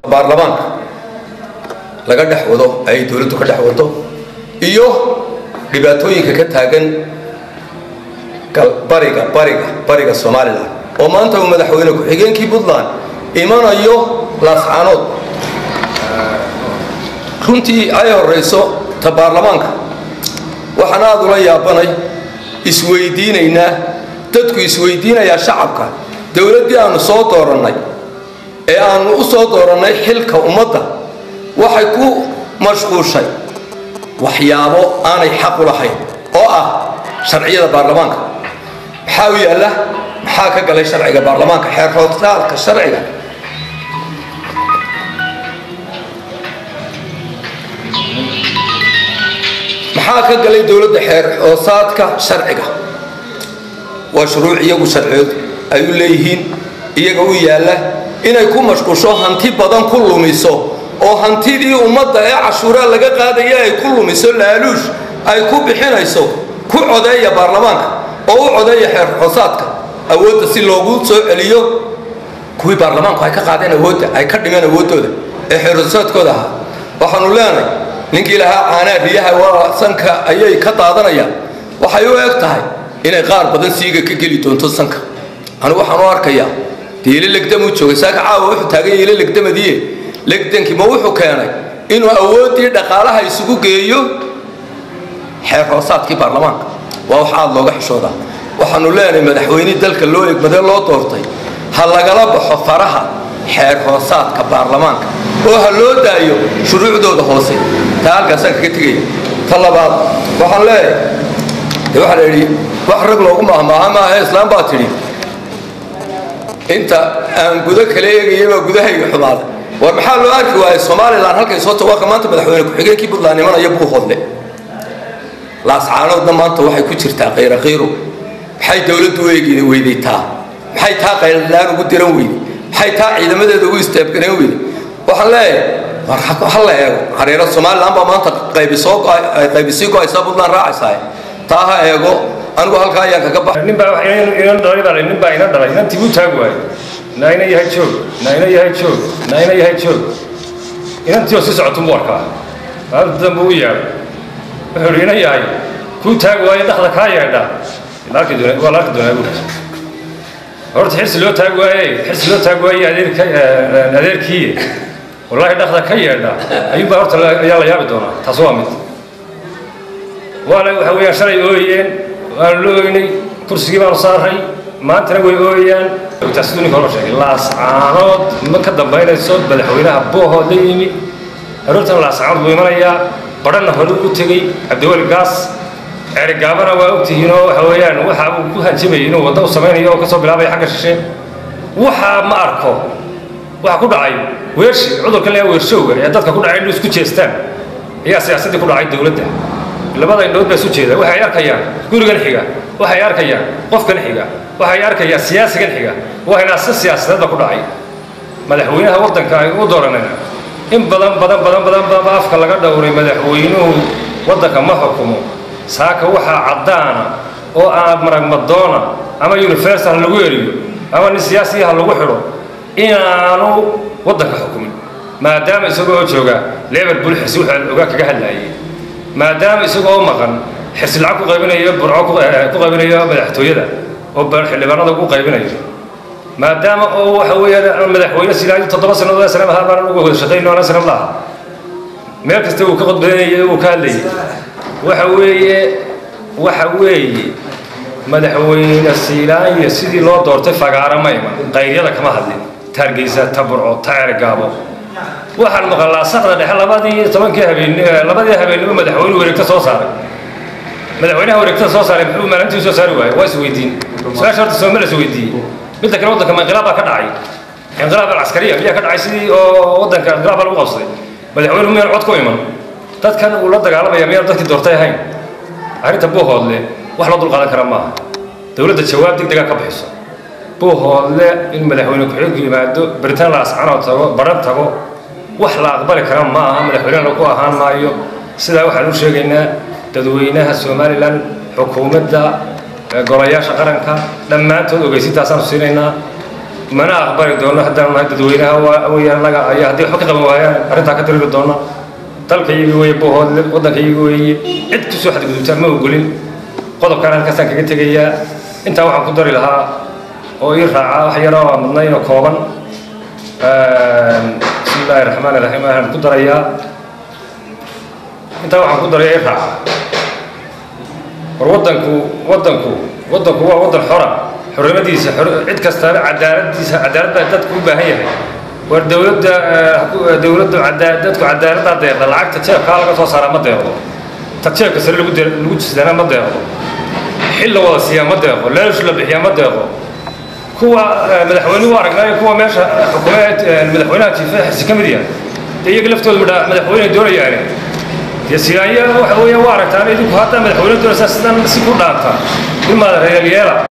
baarlamaanka laga dhex wado ay dowladdu ka dhex wado iyo dhibaatooyinka ka taagan bariga bariga bariga somalilan oo maanta uu madaxweyne ku-xigeenkii puntland imanayo laascaanood runtii ay horayso ta baarlamaanka waxaan aada ula yaabanay isweydiinaynaa dadku isweydiinayaa shacabka dowladdii aanu soo doorannay ee aanu u soo doorannay xilka ummadda waxay ku mashquushay waxyaabo aanay xaq u lahayn oo ah sharciyada baarlamaanka maxaa u yaalla maxaa ka galay sharciga baarlamaanka xeer hoostaalka sharciga maxaa ka galay dowladda xeer hoosaadka sharciga waa shuruuc iyagu sharciyood ay u leeyihiin iyaga u yaalla inay ku mashqusho hanti badan ku lumiso oo hantidii ummadda ee cashuuraa laga qaadaya ay ku lumiso laaluush ay ku bixinayso ku codeeya baarlamaanka oo u codeeya xeer hoosaadka awoodda si loogu soo celiyo kuwii baarlamaanku ay ka qaadeen awoodda ay ka dhimeen awooddooda ee xeer hoosaadkooda ahaa waxaanu leenahay ninkii lahaa caanaa riyaha waa sanka ayay ka daadanayaan waxay u eg tahay inay qaar badan siiga ka geli doonto sanka anigu waxaan u arkayaa dee ilo legdamuu joogay saaka caawa wuxuu taagan yahay ilo legdamadiie legdankii ma wuxuu keenay inuu awooddii dhaqaalaha isugu geeyo xeer hoosaadkii baarlamaanka waa wax aada looga xishoodaa waxaanu leenahay madaxweynihii dalka loo egmadee loo doortay ha lagala baxo faraha xeer hoosaadka baarlamaanka oo ha loo daayo shuruucdooda hoose taa halkaasaan kaga tegaya ta labaad waxaan leeyahay dee waxaa la yidhi wax rag loogu maahmaaha maaha islaam baa tidhi inta aan gudo kala eegaya baa gudahayga xumaaday war maxaa loo arki waayay somalilan halkay soo tawaaqa maanta madaxweyne ku-xigeenkii puntland imanaya buu hodle laascaanoodna maanta waxay ku jirtaa khayra khayro maxay dowladdu u eegi weydaytaa maxay taa qayladaan ugu diran weyday maxay taa ciidamadeeda ugu istaabganeen weyday waxaan leeyahay war ha la eego hareero somalilan baa maanta qaybisoo qaybisii go-aysaa puntland raacaysaa taa ha eego anigu halkaa ayaan kaga baxay nin baa inan dhalay baa nin baa ina dhalay inantii buu taagi waayey naa ina yahay joog naa ina yahay joog naa ina yahay joog inantii oo si socotu mu arkaa maalinta dambe u yaabay wuxuu ihi ina yahay kuu taagi waayo dhakda kaa yeedha waa la arki doonaa buuri horta xirsi loo taagi waaye xirsi loo taagi waaye adeerka adeerkii wallaahi dhakda ka yeedha ayuunbaa horta ayaa la yaabi doonaa taas waa mid waana waxa weeyaan shalay ooyeen waanu la ooynay kursigii baanu saaray maantana way ooyaan siduu ninka hore sheegay laascaanood ma ka dambaynayso madaxweynaha boohood la yimi aroortana laascaanood buu imanayaa badhanna hore u tegey cabdiweli gaas ceerigaabana waa ogtihiinoo waxa weeyaan waxa uu ku hanjamayay inuu waddo u samaynayo oo kasoo bilaabaya xagga shishe waxa ma arko waxa ku dhacay weershi cudurkan leeyaa weershowga ee dadka ku dhacay inuu isku jeestaan ayaa siyaasaddii ku dhacay dowladda labada indhood baa isu jeeda waxay arkayaan gurigan xiga waxay arkayaan qofkan xiga waxay arkayaan siyaasigan xiga waxayna si siyaasadeed ba ku dhacay madaxweynaha waddanka ay u dooranayna in badan badan badan badan badanba afka laga dhowray madaxweynuhu waddanka ma xukumo saaka waxaa caddaana oo aan maragmadoona ama universal ha lagu eriyo ama nin siyaasiya ha lagu xidho inaanu waddanka xukumin maadaama isagoo jooga liverpool xisi wuxuu ogaa kaga hadlaayay maadaama isagoo maqan xirsi lacag ku qaybinayo burco ku qaybinayo madaxtooyada oo xildhibaanada ugu qaybinayo maadaama oo waxa weeyaan madaxweyne silaayo toddoba sannadood ee sanad ahaa baan uga wada shaqayno ana sanad laha meel kasta uu ka qodbadanayay uu ka hadlayay waxa weeye waxa weeye madaxweyne siilaanya sidii loo doortay fagaara ma iman qayryada kama hadlin taargeysa ta burco ta ceergaabo waxaan maqalaa saqda dhexe labadii tobankii habeen labadii habeennimo madaxweynuhu wareegta soo saaray madaxweynaha wareegtada soo saaray muxuu maalintii soo saari waayey waa isweydiin su-aasha horta sooma la isweydiiyey midda kale waddanka ma inqilaab baa ka dhacay inqilaab alcaskariya miyaa ka dhacay sidii oo waddanka inqilaab baa lagu qabsaday madaxweynuhu miyaan cod ku iman dadkan uu la dagaalamaya miyaan dadkii doortay ahayn arrinta buuhoodle wax loo dulqaadan kara maaha dowladda jawaab degdega ka bixiso buuhoodle in madaxweyne ku-xigku yimaado baritaan la ascanoo tago baran tago wax la aqbali kara ma aha madaxweynena ku ahaan maayo sidaa waxaan u sheegaynaa dadweynaha somalilan xukuumadda golayaasha qaranka dhammaantood ogeysintaasaan siinaynaa mana aqbali doono haddaan nahay dadweynaha waa weyaan naga ayaa haddii waxba ka qaban waayaan arrintaa ka diriri doona dalka iyaga weeye bohoodle waddanka iyaga weeye cid kusoo xadgudubtaa ma ogolin qodobkaan halkaasaan kaga tegayaa intaa waxaan ku dari lahaa oo ii raaca wax yaro aan mudnayn oo kooban bismi illaahi raxmaan iraxiim waxaan ku darayaa intaa waxaan ku daraya ii raaca war waddanku waddanku waddanku waa waddan xora xornimadiisa cid kastana cadaaladiisa cadaalad baa dadku u baahan yahay war dowladda dowladda dadku cadaaladdaa deeqda lacagta jeebkaa laga soo saaraa ma deeqdo ta jeebka sare lagu lagu jisadana ma deeqdo xil la wada siiyaa ma deeqo leesh la bixiyaa ma deeqo kuwa madaxweynuhu aragnaayo kuwa meesha xukuumeed madaxweynaha jiifa xisi ka mid yahay dee iyaga laftooda midha madaxweyne doonayaane dee siyaanya waxa weeya waa aragtaan idinku haddaa madaxweyne doonaysaa sidan si ku dhaanta ilmaada reeryeela